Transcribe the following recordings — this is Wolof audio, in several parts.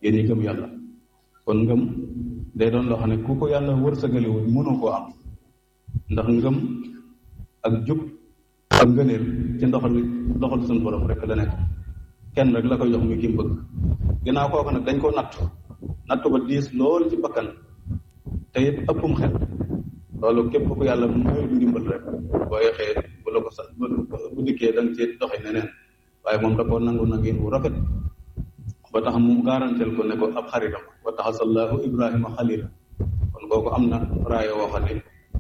yéen ñi gëm yàlla kon ngëm day doon loo xam ne ku ko yàlla wërsëgalewul mënoo koo am ndax ngëm ak jub ak ngëneel ci ndoxal ndoxal suñu borom rek la nekk kenn rek la koy jox muy ki mu bëgg ginnaaw kooku nag dañ koo natt natt ba diis lool ci bakkan te it ëppum xel loolu képp ku yàlla mooy ndimbal rek boo yexee bu la ko sax bu dikkee da nga ci doxe neneen waaye moom da koo nangu nangin wu rafet ba tax mu garanteel ko ne ko ab xaritam wa taxasallahu ibrahima xalila kon kooku am na raaya woo xam ne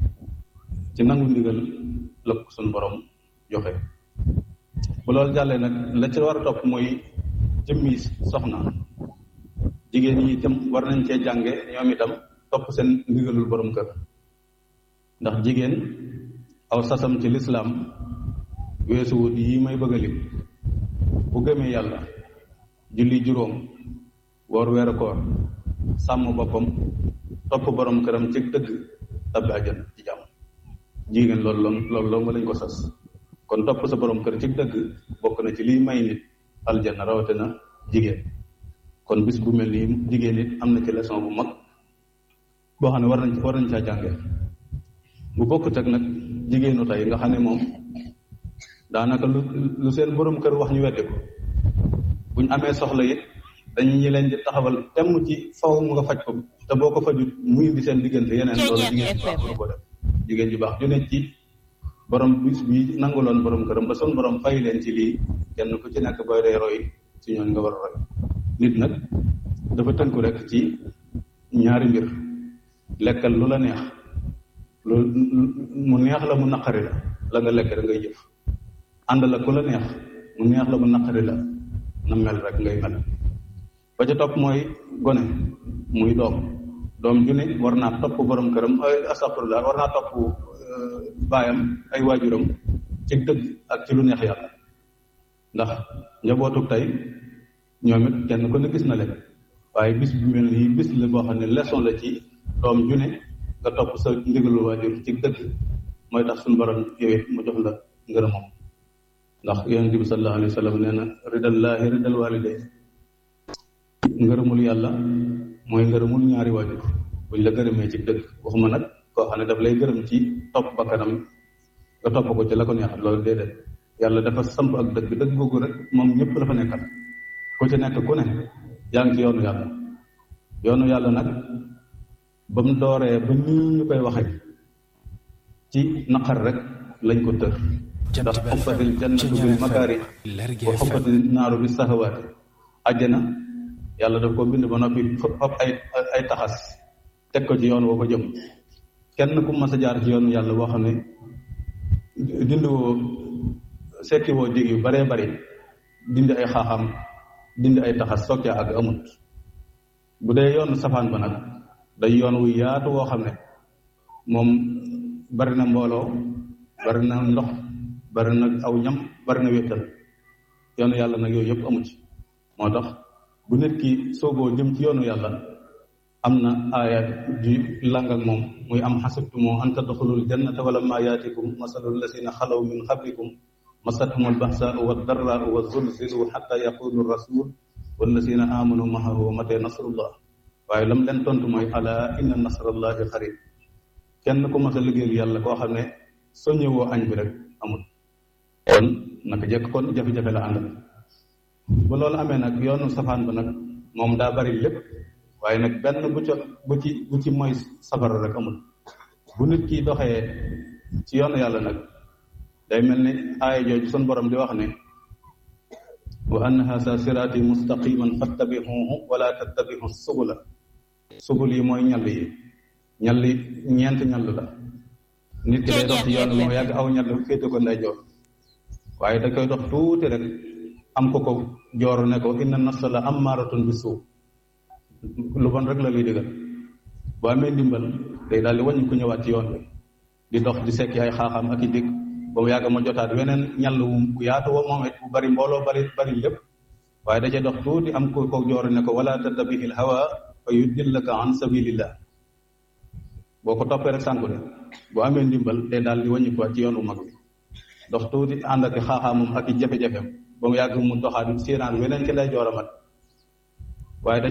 ci nangu ndigal la ko suñ borom joxe bu loolu jàllee nag la ci war a topp mooy jëmmi soxna jigéen ñi itam war nañ cee jànge ñoom itam topp seen ndigalul borom kër ndax jigéen aw sasam ci lislaam weesuwut yi may bëgg a lim bu gëmee yàlla julli juróom woor weeru koor sàmm boppam topp borom këram ci dëgg tabbi àjjana ci jàmm jigéen loolu loolu loolu nga lañ ko sas kon topp sa borom kër ci dëgg bokk na ci liy may nit aljanna rawatina jigéen kon bis bu mel nii jigéen it am na ci leçon bu mag boo xam ne war nañ war nañ caa jànge bu bokkut ak nag jigéenu tey nga xam ne moom daanaka lu lu seen borom kër wax ñu weddi ko buñ amee soxla it dañu ñi leen di taxawal temm ci faw mu nga faj ko te boo ko fajut muy indi seen diggante yeneen loolu jigéen ju baax mënu ko def jigéen ju baax ju ne ci borom bis bi nanguloon borom këram ba son borom fay leen ci lii kenn ku ci nekk booy day roy ci ñooñ nga war a roy nit nag dafa tënku rek ci ñaari mbir lekkal lu la neex lu mu neex la mu naqari la la nga lekk rek ngay jëf ànd la ku la neex mu neex la mu naqari la na mel rek ngay mel ba ca topp mooy gone muy doom doom ju ne war naa topp borom këram astafurlah war naa topp baayam ay waajuram ci dëgg ak ci lu neex yàlla ndax njabootu tey ñoom it kenn ku ne gis na leen waaye bis bu mel nii bis la boo xam ne leçon la ci doom ju ne nga topp sa ndigalu waajur ci dëgg mooy tax suñu borom yow it mu jox la ngërëmam ndax yonent bi sallallahu alayhi wa sallam nee na ridallaahi ridal waliday ngërëmul yàlla mooy ngërëmul ñaari waajur buñ la gërëmee ci dëgg waxuma nag koo xam ne daf lay gërëm ci topp bakkanam nga topp ko ci la ko neex loolu déedéet yàlla dafa samp ak dëgg dëgg googu rek moom ñëpp la fa nekkal ku ci nekk ku ne yaa ngi ci yoonu yàlla yoonu yàlla nag ba mu dooree ba nii ñu koy waxee ci naqar rek lañ ko tër ndax xubbatil jannatu bil makaari wa xubbatil naaru bi sahawaati àjjana yàlla daf ko bind ba noppi fab ay ay taxas teg ko ci yoon woo ko jëm kenn ku mas a jaar ci yoonu yàlla boo xam ne dindi woo sekki woo dig yu baree bari dindi ay xaaxam dindi ay taxas soog caa àgg amut bu dee yoonu safaan ba nag day yoon wu yaatu woo xam ne moom bari na mbooloo bari na ndox bari na aw ñam bari na wéttal yoonu yàlla nag yooyu yëpp amu ci moo tax bu nit ki soogoo jëm ci yoonu yàlla am na aaya di lang ak moom muy am xasibtumoo an tadxulul jannata wala ma yaatikum masalul lasina xalaw min qablikum masathum albaxsaau waddarraau wa zulzilu xata yaqulu rasul wallasina amanu mahahu mate nasrullah waaye lam leen tontu mooy ala inna nasrallahi xarib kenn ku mas a liggéeyal yàlla koo xam ne soo ñëwoo añ bi rek amul kon naka jekk kon jafe-jafe la àndal bu loolu amee nag yoonu safaan ba nag moom daa bari lépp waaye nag benn bu ca bu ci bu ci mooy safara rek amul bu nit ki doxee ci yoonu yàlla nag day mel ni aaya jooju sun borom di wax ne wa anna haza siraati mustaqiman fattabihuhu wala tattabihu subula subul yi mooy ñall yi ñall yi ñeent ñall la nit ki day dox ci yoon moo yàgg aw ñall féete ko nday joor waaye da koy dox tuuti rek am ko ko jooru ne ko inna nafsa la ammaratun bi suu lu bon rek la luy digal bu amee ndimbal day daal di wàññi ku ñëwaat ci yoon bi di dox di sekki ay xaaxaam ak i dégg ba mu yàgg ma jotaat weneen ñàll wu yaatu wa moom it bu bari mbooloo bari bari lépp waaye da cay dox tuuti am ko ko jooru ne ko wala tattabihil hawa fa yudillaka an sabilillah boo ko toppee rek sànku de boo amee ndimbal day daal di wàññi ko ci yoon wu mag bi dox tuuti ànd ak xaaxaamam ak i jafe-jafeem ba mu yàgg mu doxaat séenaan weneen ci lay jooramat waaye